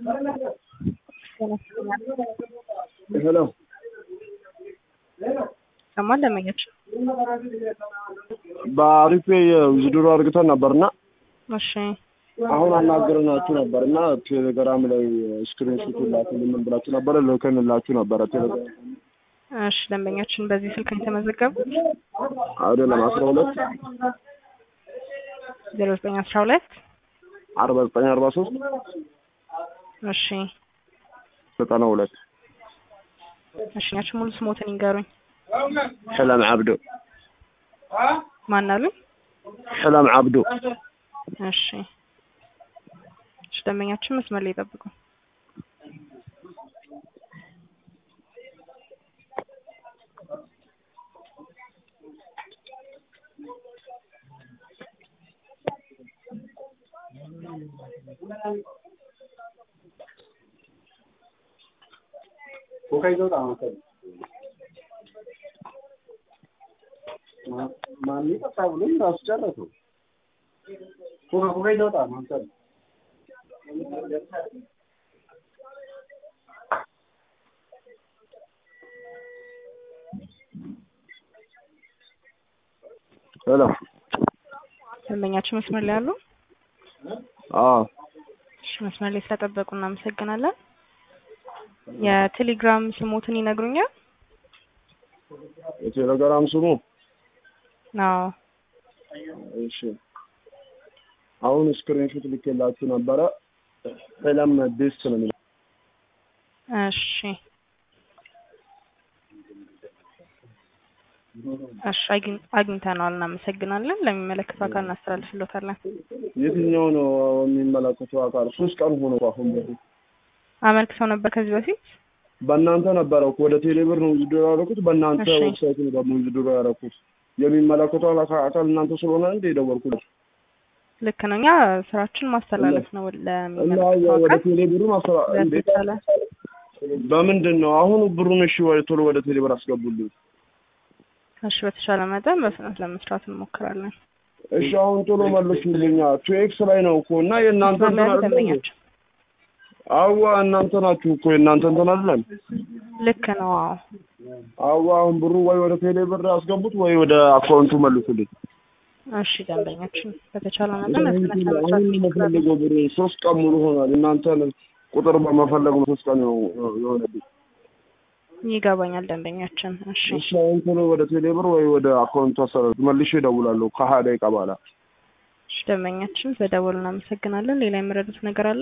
ሄሎ ሰማን ለመኘች በአሪፍ ዊዝድሮ አድርግተን ነበርና እሺ አሁን አናገርናችሁ ነበር እና ቴሌግራም ላይ ስክሪንሾት ላኩልን ምን ብላችሁ ነበረ ልከንላችሁ ነበረ ቴሌግራም እሺ ደንበኛችን በዚህ ስልክ ነው የተመዘገቡት አይደለም አስራ ሁለት ዜሮ ዘጠኝ አስራ ሁለት አርባ ዘጠኝ አርባ ሶስት እሺ ዘጠና ሁለት እሺ ያችን ሙሉ ስሞትን ይንገሩኝ ሕለም ዓብዶ ማን አሉኝ ሕለም ዓብዶ እሺ እሺ ደንበኛችን መስመር ላይ ይጠብቁ ኮካ ይዘውጣ መሰል ማን ጠጣ ብሎኝ ራሱ ጨረሰው። ኮካ ኮካ ይዘውጣ መሰል ሄሎ ደንበኛችን መስመር ላይ አሉ አዎ እሺ መስመር ላይ ስለጠበቁ እናመሰግናለን የቴሌግራም ስሞትን ይነግሩኛል የቴሌግራም ስሙ አዎ እሺ አሁን ስክሪንሾት ልኬላችሁ ነበረ ሕለም ቤስት ነው የሚለው እሺ እሺ አግኝ- አግኝተነዋል እናመሰግናለን ለሚመለከተው አካል እናስተላልፍሎታለን የትኛው ነው የሚመለከተው አካል ሶስት ቀን ሆኖ አሁን በፊት አመልክተው ነበር ከዚህ በፊት በእናንተ ነበረ እኮ ወደ ቴሌብር ነው ዊዝድሮ ያደረኩት በእናንተ እሺ። ዌብሳይት ነው ደግሞ ዊዝድሮ ያደረኩት የሚመለከተው አካ- አካል እናንተ ስለሆነ እንደ የደወልኩት ልክ ነው እኛ ስራችን ማስተላለፍ ነው እና ለሚመለከተው ወደ አካል ቴሌብሩ ማሰራ እንዴ በተቻለ በምንድን ነው አሁን ብሩን እሺ ወደ ቶሎ ወደ ቴሌብር አስገቡልኝ እሺ በተቻለ መጠን በፍጥነት ለመስራት እንሞክራለን እሺ አሁን ቶሎ መልሱልኛ ቱ ኤክስ ላይ ነው እኮ እና የእናንተ እንትን መስመር ላይ አይደለም ደንበኛችን አዋ እናንተ ናችሁ እኮ የእናንተ እንትን አይደለም ልክ ነው አዎ አዋ አሁን ብሩ ወይ ወደ ቴሌብር አስገቡት ወይ ወደ አካውንቱ መልሱልኝ እሺ ደንበኛችን በተቻለ መጠን በፍጥነት ለመስራት አሁን እንሞክራለን የምፈልገው ብር ሶስት ቀን ሙሉ ሆኗል እናንተን ቁጥር በመፈለግ ነው ሶስት ቀን ነው የሆነብኝ ይገባኛል ደንበኛችን እሺ እሺ አሁን ቶሎ ወደ ቴሌብር ወይ ወደ አካውንቱ አሰራሩት መልሼ እደውላለሁ ከሀያ ደቂቃ በኋላ እሺ ደንበኛችን በደወሉ እናመሰግናለን ሌላ የምረዱት ነገር አለ